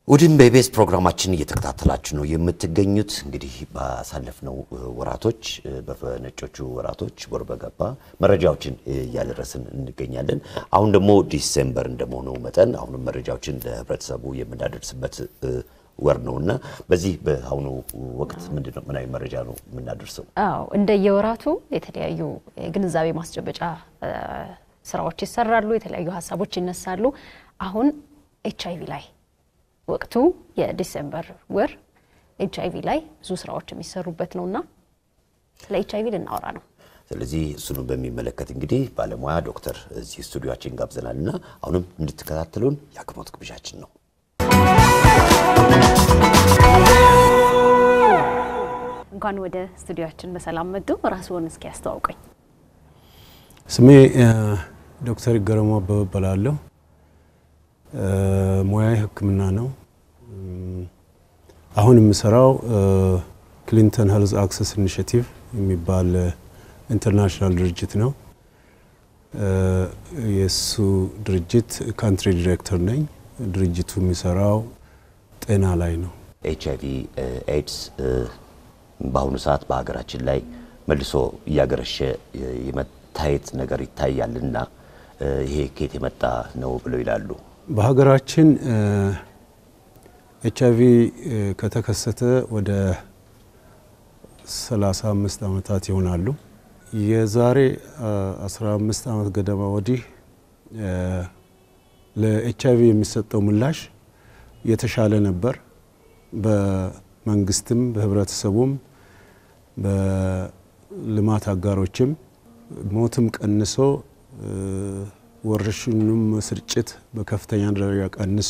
እሑድን በኢቢኤስ ፕሮግራማችን እየተከታተላችሁ ነው የምትገኙት። እንግዲህ ባሳለፍነው ወራቶች በነጮቹ ወራቶች ወር በገባ መረጃዎችን እያደረስን እንገኛለን። አሁን ደግሞ ዲሴምበር እንደመሆኑ መጠን አሁንም መረጃዎችን ለህብረተሰቡ የምናደርስበት ወር ነው እና በዚህ በአሁኑ ወቅት ምንድን ነው ምን አይነት መረጃ ነው የምናደርሰው? አዎ እንደየወራቱ የተለያዩ የግንዛቤ ማስጨበጫ ስራዎች ይሰራሉ፣ የተለያዩ ሀሳቦች ይነሳሉ። አሁን ኤች አይቪ ላይ ወቅቱ የዲሴምበር ወር ኤች አይቪ ላይ ብዙ ስራዎች የሚሰሩበት ነውና ስለ ኤች አይቪ ልናወራ ነው። ስለዚህ እሱኑ በሚመለከት እንግዲህ ባለሙያ ዶክተር እዚህ ስቱዲዮችን ጋብዘናል እና አሁንም እንድትከታተሉን የአክብሮት ግብዣችን ነው። እንኳን ወደ ስቱዲዮችን በሰላም መጡ። ራስዎን እስኪ ያስተዋውቀኝ። ስሜ ዶክተር ይገረሙ አበበ እባላለሁ። ሙያዊ ሕክምና ነው። አሁን የምሰራው ክሊንተን ሄልዝ አክሰስ ኢኒሽቲቭ የሚባል ኢንተርናሽናል ድርጅት ነው። የእሱ ድርጅት ካንትሪ ዲሬክተር ነኝ። ድርጅቱ የሚሰራው ጤና ላይ ነው። ኤች አይቪ ኤድስ በአሁኑ ሰዓት በሀገራችን ላይ መልሶ እያገረሸ የመታየት ነገር ይታያልና ይሄ ከየት የመጣ ነው ብለው ይላሉ? በሀገራችን ኤች አይቪ ከተከሰተ ወደ 35 ዓመታት ይሆናሉ። የዛሬ 15 ዓመት ገደማ ወዲህ ለኤች አይቪ የሚሰጠው ምላሽ የተሻለ ነበር። በመንግስትም በህብረተሰቡም በልማት አጋሮችም ሞትም ቀንሶ ወረርሽኙም ስርጭት በከፍተኛ ደረጃ ቀንሶ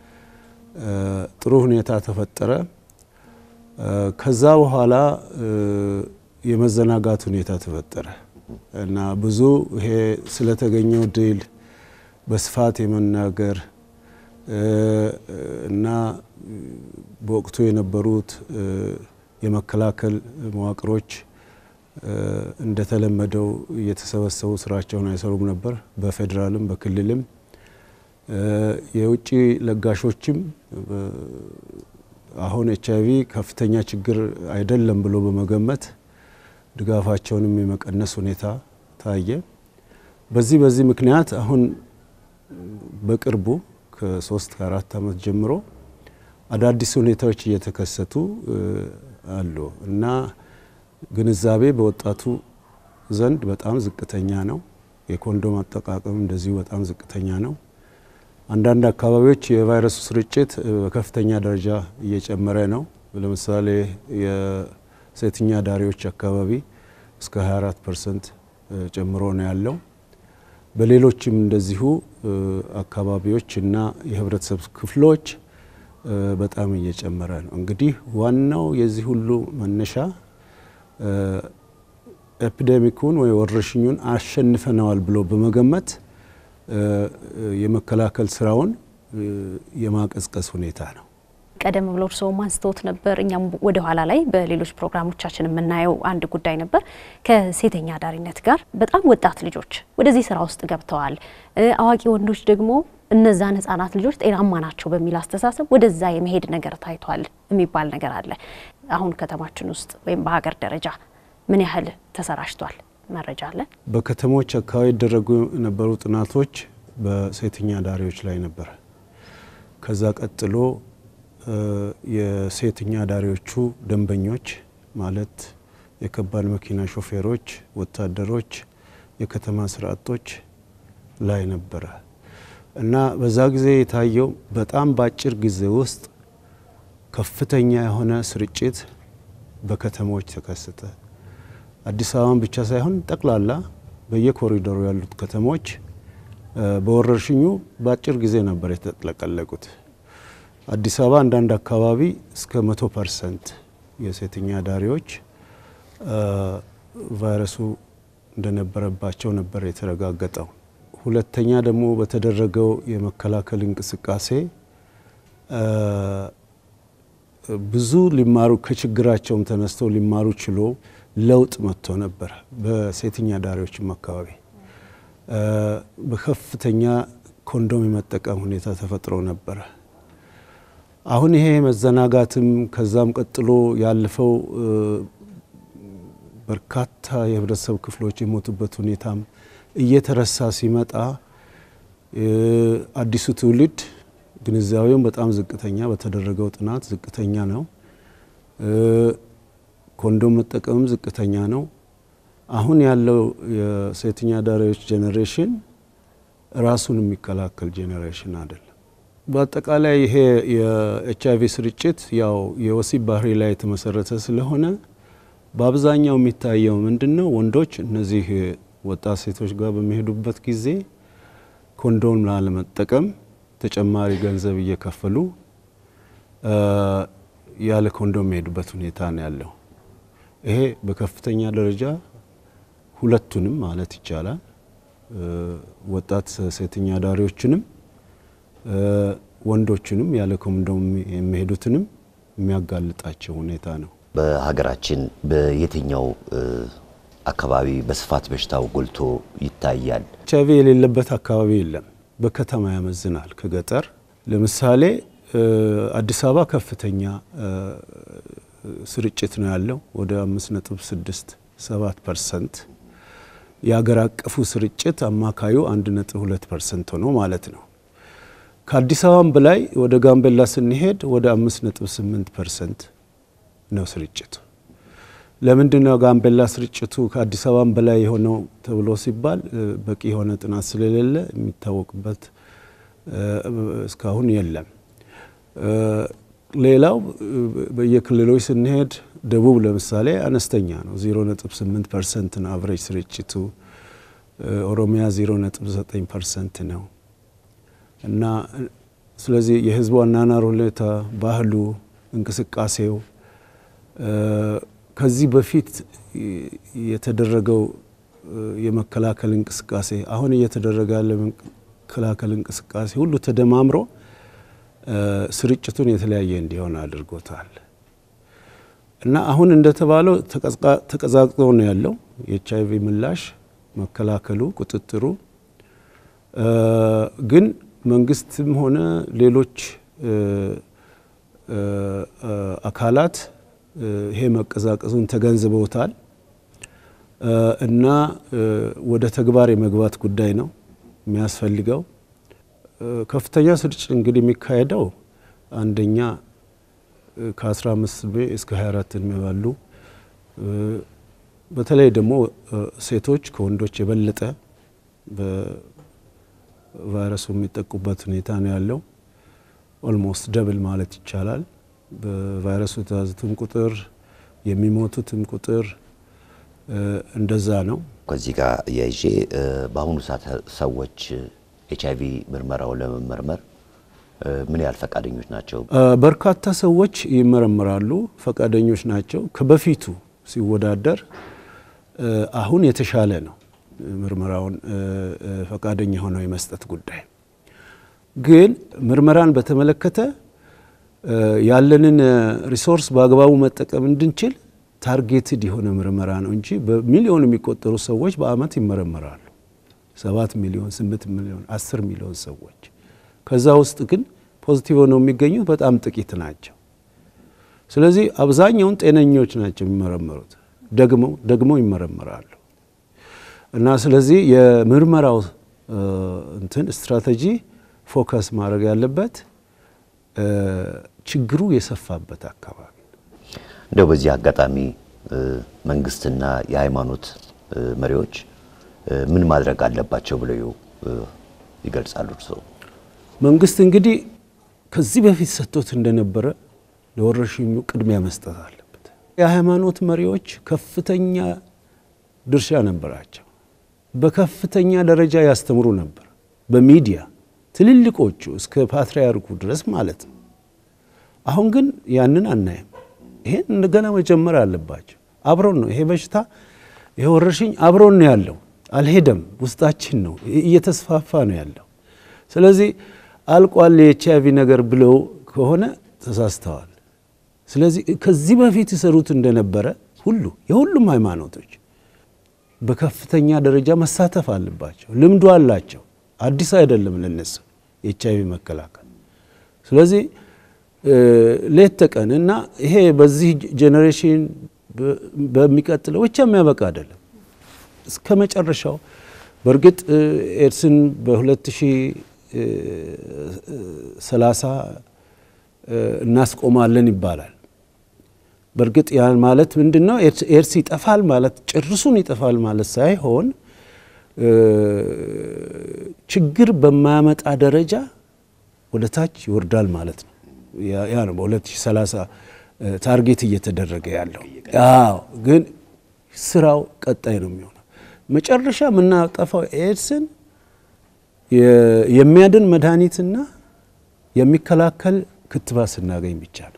ጥሩ ሁኔታ ተፈጠረ። ከዛ በኋላ የመዘናጋት ሁኔታ ተፈጠረ እና ብዙ ይሄ ስለተገኘው ድል በስፋት የመናገር እና በወቅቱ የነበሩት የመከላከል መዋቅሮች እንደተለመደው እየተሰበሰቡ ስራቸውን አይሰሩም ነበር። በፌዴራልም በክልልም የውጭ ለጋሾችም አሁን ኤች አይቪ ከፍተኛ ችግር አይደለም ብሎ በመገመት ድጋፋቸውንም የመቀነስ ሁኔታ ታየ። በዚህ በዚህ ምክንያት አሁን በቅርቡ ከሶስት ከአራት ዓመት ጀምሮ አዳዲስ ሁኔታዎች እየተከሰቱ አሉ እና ግንዛቤ በወጣቱ ዘንድ በጣም ዝቅተኛ ነው። የኮንዶም አጠቃቀም እንደዚሁ በጣም ዝቅተኛ ነው። አንዳንድ አካባቢዎች የቫይረሱ ስርጭት በከፍተኛ ደረጃ እየጨመረ ነው። ለምሳሌ የሴተኛ ዳሪዎች አካባቢ እስከ 24 ፐርሰንት ጨምሮ ነው ያለው። በሌሎችም እንደዚሁ አካባቢዎች እና የህብረተሰብ ክፍሎች በጣም እየጨመረ ነው። እንግዲህ ዋናው የዚህ ሁሉ መነሻ ኤፒዴሚኩን ወይ ወረርሽኙን አሸንፈነዋል ብሎ በመገመት የመከላከል ስራውን የማቀዝቀዝ ሁኔታ ነው። ቀደም ብሎ እርስዎም አንስተውት ነበር፣ እኛም ወደ ኋላ ላይ በሌሎች ፕሮግራሞቻችን የምናየው አንድ ጉዳይ ነበር። ከሴተኛ አዳሪነት ጋር በጣም ወጣት ልጆች ወደዚህ ስራ ውስጥ ገብተዋል። አዋቂ ወንዶች ደግሞ እነዛን ህጻናት ልጆች ጤናማ ናቸው በሚል አስተሳሰብ ወደዛ የመሄድ ነገር ታይቷል የሚባል ነገር አለ። አሁን ከተማችን ውስጥ ወይም በሀገር ደረጃ ምን ያህል ተሰራጭቷል? መረጃ አለ? በከተሞች አካባቢ ይደረጉ የነበሩ ጥናቶች በሴተኛ አዳሪዎች ላይ ነበር። ከዛ ቀጥሎ የሴተኛ አዳሪዎቹ ደንበኞች ማለት የከባድ መኪና ሾፌሮች፣ ወታደሮች፣ የከተማ ስራ አጦች ላይ ነበረ እና በዛ ጊዜ የታየው በጣም በአጭር ጊዜ ውስጥ ከፍተኛ የሆነ ስርጭት በከተሞች ተከሰተ። አዲስ አበባን ብቻ ሳይሆን ጠቅላላ በየኮሪደሩ ያሉት ከተሞች በወረርሽኙ በአጭር ጊዜ ነበር የተጥለቀለቁት። አዲስ አበባ አንዳንድ አካባቢ እስከ መቶ ፐርሰንት የሴተኛ አዳሪዎች ቫይረሱ እንደነበረባቸው ነበር የተረጋገጠው። ሁለተኛ ደግሞ በተደረገው የመከላከል እንቅስቃሴ ብዙ ሊማሩ ከችግራቸውም ተነስተው ሊማሩ ችሎ ለውጥ መጥቶ ነበር። በሴተኛ አዳሪዎችም አካባቢ በከፍተኛ ኮንዶም የመጠቀም ሁኔታ ተፈጥሮ ነበረ። አሁን ይሄ መዘናጋትም ከዛም ቀጥሎ ያለፈው በርካታ የህብረተሰብ ክፍሎች የሞቱበት ሁኔታም እየተረሳ ሲመጣ አዲሱ ትውልድ ግንዛቤውን በጣም ዝቅተኛ በተደረገው ጥናት ዝቅተኛ ነው። ኮንዶም መጠቀምም ዝቅተኛ ነው። አሁን ያለው የሴተኛ አዳሪዎች ጄኔሬሽን ራሱን የሚከላከል ጄኔሬሽን አይደለም። በአጠቃላይ ይሄ የኤች አይቪ ስርጭት ያው የወሲብ ባህሪ ላይ የተመሰረተ ስለሆነ በአብዛኛው የሚታየው ምንድን ነው? ወንዶች እነዚህ ወጣት ሴቶች ጋር በሚሄዱበት ጊዜ ኮንዶም ላለመጠቀም ተጨማሪ ገንዘብ እየከፈሉ ያለ ኮንዶም የሚሄዱበት ሁኔታ ነው ያለው። ይሄ በከፍተኛ ደረጃ ሁለቱንም ማለት ይቻላል ወጣት ሴተኛ አዳሪዎችንም ወንዶችንም ያለ ኮንዶም የሚሄዱትንም የሚያጋልጣቸው ሁኔታ ነው። በሀገራችን በየትኛው አካባቢ በስፋት በሽታው ጎልቶ ይታያል? ኤች አይቪ የሌለበት አካባቢ የለም። በከተማ ያመዝናል ከገጠር ለምሳሌ አዲስ አበባ ከፍተኛ ስርጭት ነው ያለው ወደ 5.67 ፐርሰንት የሀገር አቀፉ ስርጭት አማካዩ 1.2 ፐርሰንት ሆኖ ማለት ነው። ከአዲስ አበባም በላይ ወደ ጋምቤላ ስንሄድ ወደ 5.8 ፐርሰንት ነው ስርጭቱ። ለምንድን ነው ጋምቤላ ስርጭቱ ከአዲስ አበባም በላይ የሆነው ተብሎ ሲባል በቂ የሆነ ጥናት ስለሌለ የሚታወቅበት እስካሁን የለም። ሌላው በየክልሎች ስንሄድ ደቡብ ለምሳሌ አነስተኛ ነው፣ 0.8 ፐርሰንት ነው አቨሬጅ ስርጭቱ። ኦሮሚያ 0.9 ፐርሰንት ነው እና ስለዚህ የህዝቡ አኗኗር ሁኔታ፣ ባህሉ፣ እንቅስቃሴው ከዚህ በፊት የተደረገው የመከላከል እንቅስቃሴ አሁን እየተደረገ ያለ መከላከል እንቅስቃሴ ሁሉ ተደማምሮ ስርጭቱን የተለያየ እንዲሆን አድርጎታል እና አሁን እንደተባለው ተቀዛቅዞ ነው ያለው የኤች አይቪ ምላሽ መከላከሉ፣ ቁጥጥሩ ግን መንግስትም ሆነ ሌሎች አካላት ይሄ መቀዛቀዙን ተገንዝበውታል እና ወደ ተግባር የመግባት ጉዳይ ነው የሚያስፈልገው። ከፍተኛ ስርጭት እንግዲህ የሚካሄደው አንደኛ ከ15 እስከ 24 እድሜ ባሉ በተለይ ደግሞ ሴቶች ከወንዶች የበለጠ በቫይረሱ የሚጠቁበት ሁኔታ ነው ያለው። ኦልሞስት ደብል ማለት ይቻላል። በቫይረሱ የተያዙትም ቁጥር የሚሞቱትም ቁጥር እንደዛ ነው። ከዚህ ጋር እያይዤ በአሁኑ ሰዓት ሰዎች ኤች አይቪ ምርመራውን ለመመርመር ምን ያህል ፈቃደኞች ናቸው? በርካታ ሰዎች ይመረምራሉ፣ ፈቃደኞች ናቸው። ከበፊቱ ሲወዳደር አሁን የተሻለ ነው ምርመራውን ፈቃደኛ ሆነው የመስጠት ጉዳይ። ግን ምርመራን በተመለከተ ያለንን ሪሶርስ በአግባቡ መጠቀም እንድንችል ታርጌትድ የሆነ ምርመራ ነው እንጂ በሚሊዮን የሚቆጠሩ ሰዎች በአመት ይመረመራሉ። ሰባት ሚሊዮን፣ ስምንት ሚሊዮን፣ አስር ሚሊዮን ሰዎች ከዛ ውስጥ ግን ፖዚቲቭ ሆነው የሚገኙት በጣም ጥቂት ናቸው። ስለዚህ አብዛኛውን ጤነኞች ናቸው የሚመረመሩት፣ ደግመው ደግመው ይመረመራሉ። እና ስለዚህ የምርመራው እንትን ስትራቴጂ ፎከስ ማድረግ ያለበት ችግሩ የሰፋበት አካባቢ እንደው በዚህ አጋጣሚ መንግስትና የሃይማኖት መሪዎች ምን ማድረግ አለባቸው ብለው ይገልጻሉ? እርስዎ? መንግስት እንግዲህ ከዚህ በፊት ሰጥቶት እንደነበረ ለወረርሽኙ ቅድሚያ መስጠት አለበት። የሃይማኖት መሪዎች ከፍተኛ ድርሻ ነበራቸው። በከፍተኛ ደረጃ ያስተምሩ ነበር፣ በሚዲያ ትልልቆቹ እስከ ፓትርያርኩ ድረስ ማለት ነው። አሁን ግን ያንን አናይም። ይሄን እንደገና መጀመር አለባቸው። አብሮን ነው ይሄ በሽታ ይሄ ወረርሽኝ አብሮን ነው ያለው፣ አልሄደም፣ ውስጣችን ነው፣ እየተስፋፋ ነው ያለው። ስለዚህ አልቋል የኤች አይቪ ነገር ብለው ከሆነ ተሳስተዋል። ስለዚህ ከዚህ በፊት ይሰሩት እንደነበረ ሁሉ የሁሉም ሃይማኖቶች በከፍተኛ ደረጃ መሳተፍ አለባቸው። ልምዱ አላቸው። አዲስ አይደለም ለነሱ የኤች አይቪ መከላከል። ስለዚህ ሌት ተቀን እና ይሄ በዚህ ጄኔሬሽን በሚቀጥለው ብቻ የሚያበቃ አይደለም። እስከ መጨረሻው በእርግጥ ኤድስን በ2030 እናስቆማለን ይባላል። በእርግጥ ያን ማለት ምንድን ነው? ኤድስ ይጠፋል ማለት ጭርሱን ይጠፋል ማለት ሳይሆን ችግር በማያመጣ ደረጃ ወደ ታች ይወርዳል ማለት ነው። ያ ነው በ2030 ታርጌት እየተደረገ ያለው። አዎ፣ ግን ስራው ቀጣይ ነው የሚሆነው። መጨረሻ የምናጠፋው ኤድስን የሚያድን መድኃኒትና የሚከላከል ክትባት ስናገኝ ብቻ ነው።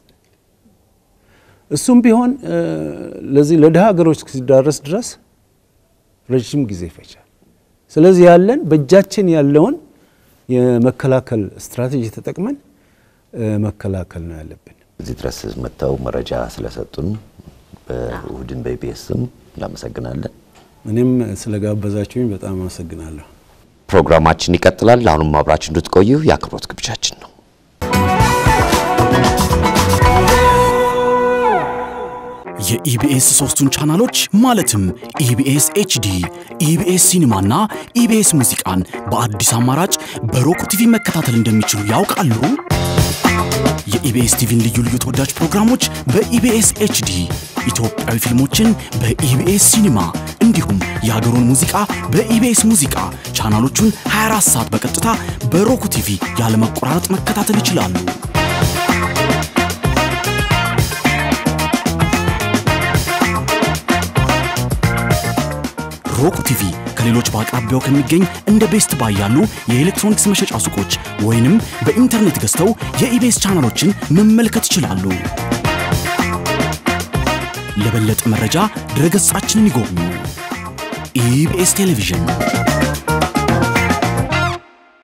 እሱም ቢሆን ለዚህ ለድሃ ሀገሮች ሲዳረስ ድረስ ረዥም ጊዜ ይፈጃል። ስለዚህ ያለን በእጃችን ያለውን የመከላከል ስትራቴጂ ተጠቅመን መከላከል ነው ያለብን። እዚህ ድረስ መጥተው መረጃ ስለሰጡን በእሁድን በኢቢኤስ ስም እናመሰግናለን። እኔም ስለጋበዛችሁኝ በጣም አመሰግናለሁ። ፕሮግራማችን ይቀጥላል። አሁንም አብራችሁ እንድትቆዩ የአክብሮት ግብዣችን ነው። የኢቢኤስ ሶስቱን ቻናሎች ማለትም ኢቢኤስ ኤችዲ፣ ኢቢኤስ ሲኒማና ኢቢኤስ ሙዚቃን በአዲስ አማራጭ በሮክ ቲቪ መከታተል እንደሚችሉ ያውቃሉ? የኢቢኤስ ቲቪን ልዩ ልዩ ተወዳጅ ፕሮግራሞች በኢቢኤስ ኤችዲ፣ ኢትዮጵያዊ ፊልሞችን በኢቢኤስ ሲኒማ እንዲሁም የሀገሩን ሙዚቃ በኢቢኤስ ሙዚቃ ቻናሎቹን 24 ሰዓት በቀጥታ በሮክ ቲቪ ያለመቆራረጥ መከታተል ይችላሉ። ሮክ ቲቪ ከሌሎች በአቅራቢያው ከሚገኝ እንደ ቤስት ባይ ያሉ የኤሌክትሮኒክስ መሸጫ ሱቆች ወይንም በኢንተርኔት ገዝተው የኢቤስ ቻናሎችን መመልከት ይችላሉ። ለበለጠ መረጃ ድረገጻችንን ይጎብኙ። ኢቢኤስ ቴሌቪዥን